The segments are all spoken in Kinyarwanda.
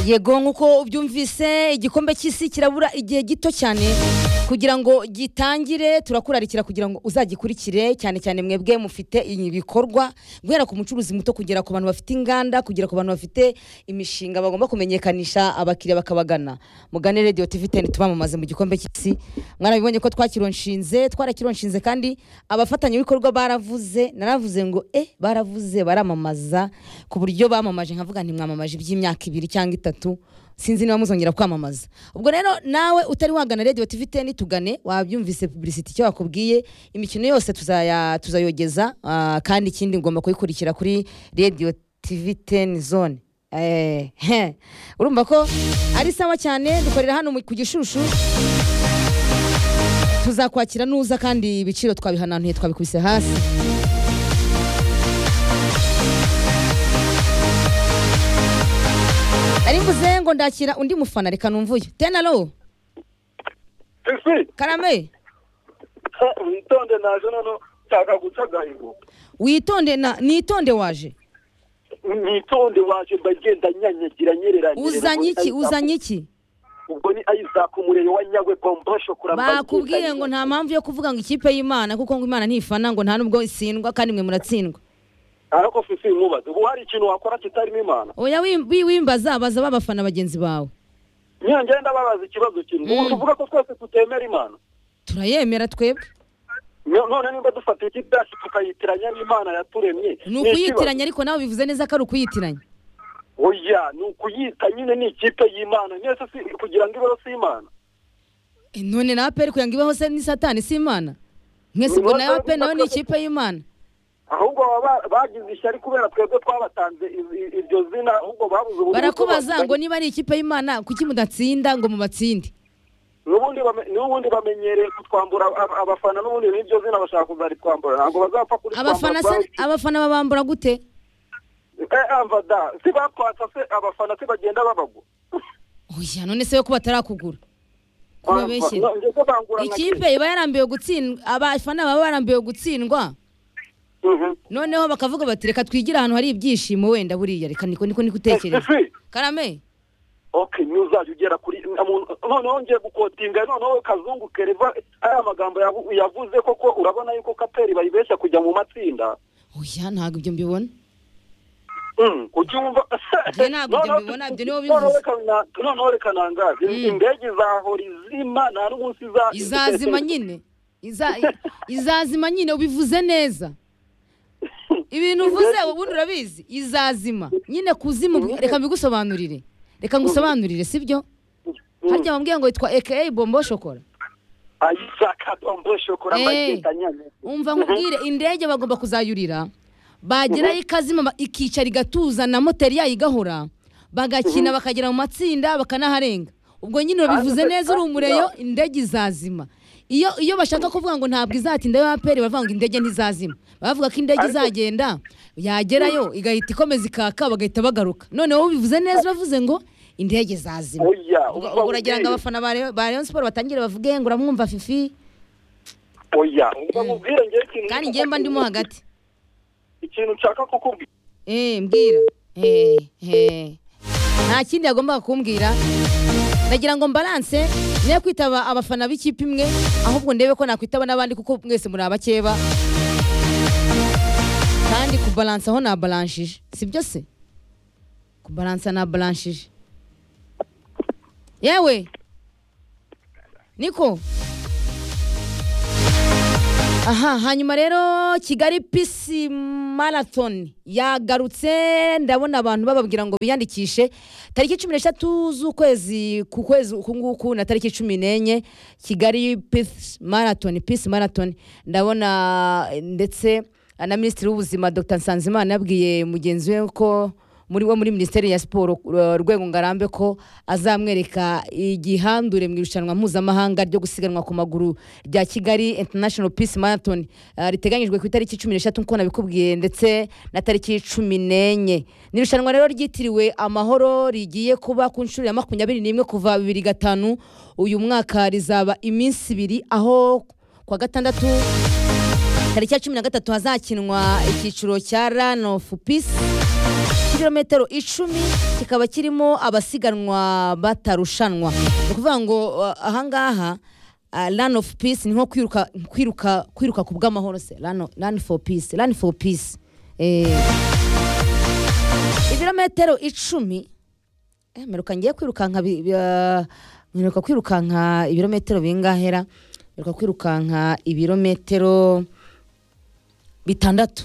yego nk'uko ubyumvise igikombe cy'isi kirabura igihe gito cyane kugira ngo gitangire turakurarikira kugira ngo uzagikurikire cyane cyane mwebwe mufite ibikorwa guhera ku mucuruzi muto kugera ku bantu bafite inganda kugera ku bantu bafite imishinga bagomba kumenyekanisha abakiriya bakabagana mugane radiyo tivi teni tubamamaze mu gikombe cy'isi mwarabibonye ko twakironshinze twarakironshinze kandi abafatanyabikorwa baravuze naravuze ngo e baravuze baramamaza ku buryo bamamaje nkavuga ntimwamamaje iby'imyaka ibiri cyangwa itatu sinzi niba muzongera kwamamaza ubwo rero nawe utari wagana radiyo tivi teni tugane wabyumvise pubulisiti icyo wakubwiye imikino yose tuzaya- tuzayogeza ah, kandi ikindi ngomba kuyikurikira kuri radiyo tivi teni zone Eh, he. urumva ko ari sawa cyane dukorera hano mu- ku gishushu tuzakwakira nuza kandi ibiciro twabihananuye twabikubise hasi ari mvuze ngo ndakira undi mufana reka numvuye tenalo ese karame ha, witonde naje noneho nshaka guca agahigo witonde na nitonde waje nitonde waje bagenda nyanyagira nyerera uzanye iki uzanye iki ubwo ni isaac umurere wa nyagwe pompasho kuramba bakubwiye ngo nta mpamvu yo kuvuga ngo ikipe y'imana kuko ngo imana ntifana ngo nta nubwo itsindwa kandi mwe muratsindwa ariko fisi nkubaze ubu hari ikintu wakora kitarimo imana oya wim- wi- wimbaza baza babafana bagenzi bawe nyangere ndababaza ikibazo kimwe ubu tuvuga ko twese tutemera imana turayemera twebwe Nyo- none nimba dufata ikipe yacu tukayitiranya n'imana yaturemye ni ikibazo. ukuyitiranya ariko nawe bivuze neza ko ari ukuyitiranya oya ni ukuyita nyine ni ikipe y'imana mwese si kugira ngo ibeho si imana E, none nawe peri kugira ngo ibeho se ni satani si imana mwese ubwo nawe pe nawe ni ikipe y'imana ahubwo baba bagize ishyari kubera twebwe twabatanze i- i- iryo zina ahubwo babuze uburyo barakubaza bwo ngo niba ari ikipe y'imana kuki mudatsinda ngo mubatsinde n'ubundi bame- n'ubundi bamenyereye kutwambura ab- abafana n'ubundi n'iryo zina bashaka kuzaritwambura ntabwo bazapfa kuri abafana se abafana babambura gute amvada si batwatsa se abafana se bagenda babagwa oya none se yo ko batarakugura kubabeshyira Bamva- ndetse bangura nka ikipe iba yarambiwe gutsindwa abafana baba barambiwe gutsindwa kera. Mhm. noneho bakavuga bati reka twigire ahantu hari ibyishimo wenda buriya reka niko niko niko utekereza Ese, karame okay ntuzajya ugera kuri amu- noneho ngiye gukotinga noneho kazungu kereva aya magambo yavu- yavuze koko urabona yuko kaperi bayibeshya kujya mu matsinda oya ntabwo ibyo mbibona ujya wumva Njye ntabwo ibyo mbibona, ibyo niwe ubivuze. noneho reka nangaze indege izahora izima nta n'umunsi iza- izazima nyine Iza- izazima nyine ubivuze neza ibintu uvuze ubundi urabizi izazima nyine kuzima reka mbigusobanurire reka ngusobanurire sibyo Mm. harya wambwiye ngo yitwa aka bombo shokora ayisaka bombo shokora Eh. bagenda nyine umva nkubwire indege bagomba kuzayurira bagerayo ikazima ba- ikicara igatuza na moteri yayo igahora bagakina bakagera mu matsinda bakanaharenga ubwo nyine urabivuze Kandi- neza uri kandi umureyo na- indege izazima iyo iyo bashaka kuvuga ngo ntabwo izatinda yo aperi baravuga ngo indege ntizazima baravuga ko indege Ariko- izagenda yagerayo igahita ikomeza ikaka bagahita bagaruka none wowe ubivuze neza uravuze ngo indege izazima oya Ubwo- umva ubwo uragira ngo nkubwire. abafana ba Rayon- ba Rayon Sport batangire bavuge ngo uramwumva fifi oya umva nkubwire ngewe ikintu kandi njye mba ndimo hagati ikintu nshaka kukubwira Eh, mbwira Eh, eh. nta kindi yagombaga kumbwira ndagira ngo mbaranse ne kwitaba abafana b'ikipe imwe ahubwo ndebe ko nakwitaba n'abandi kuko mwese muri abakeba kandi kubalansa aho nabalanshije sibyo se kubalansa nabalanshije yewe niko aha hanyuma rero kigali pisi marathon yagarutse ndabona abantu bababwira ngo biyandikishe tariki cumi n'eshatu z'ukwezi ku kwezi uku nguku na tariki cumi n'enye kigali pisi marathon pisi marathon ndabona eh, ndetse na minisitiri w'ubuzima dr nsanzimana yabwiye mugenzi we ko muri wo muri minisiteri ya siporo uh, rwego ngarambe ko azamwereka igihandure mu irushanwa mpuzamahanga ryo gusiganwa ku maguru rya kigali international peace marathon uh, riteganyijwe ku itariki cumi n'eshatu nkuko nabikubwiye ndetse na tariki cumi n'enye ni irushanwa rero ryitiriwe amahoro rigiye kuba ku nshuro ya makumyabiri n'imwe kuva bibiri gatanu uyu mwaka rizaba iminsi ibiri aho kuwa gatandatu tariki ya cumi na gatatu hazakinwa icyiciro cya run of peace kilometero icumi kikaba kirimo abasiganwa batarushanwa ni ukuvuga ngo uh, ahangaha uh, run of peace ni nko kwiruka kwiruka kwiruka ku bw'amahoro se run, run for peace run for peace eh, ibirometero icumi eh, mperuka ngiye kwirukanka bi- bi- ah, mperuka kwirukanka ibirometero bingahera mperuka kwirukanka ibirometero bitandatu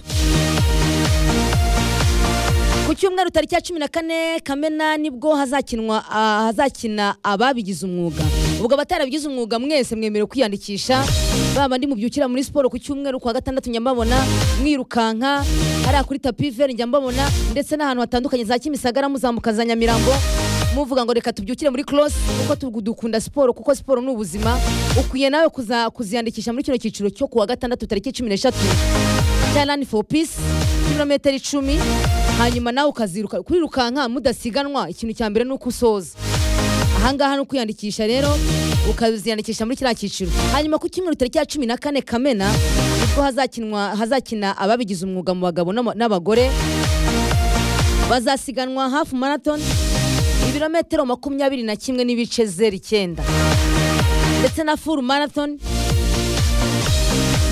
ku cyumweru tariki ya cumi na kane kamena nibwo hazakinwa ah, hazakina ababigize umwuga ubwo abatarabigize umwuga mwese mwemerewe kwiyandikisha baba ndi mubyukira muri siporo ku cyumweru kwa gatandatu njya mbabona mwirukanka hariya kuri tapiveri njya mbabona ndetse n'ahantu hatandukanye za kimisagara muzamuka za nyamirambo muvuga ngo reka tubyukire muri cross kuko tu- dukunda siporo kuko siporo ni ubuzima ukwiye nawe kuza- kuziyandikisha muri kino cyiciro cyo kuwa gatandatu tariki cumi n'eshatu cya rani for peace kilometero icumi hanyuma nawe ukaziruka kwirukanka mudasiganwa ikintu cya mbere ni uko usoza ahangaha ni ukwiyandikisha rero ukaziyandikisha muri kiriya cyiciro hanyuma ku cyumweru tariki ya cumi na kane kamena nibwo hazakinwa hazakina ababigize umwuga mu bagabo n'ama- n'abagore bazasiganwa hafu marathon ibirometero makumyabiri na kimwe n'ibice zeru icyenda ndetse na full marathon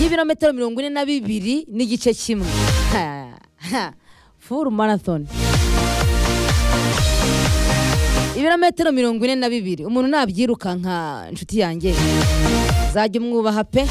y'ibirometero mirongo ine na bibiri n'igice kimwe Ha, ha. full marathon ibirometero mirongo ine na bibiri umuntu nabyirukanka inshuti yanjye zajya umwubaha pe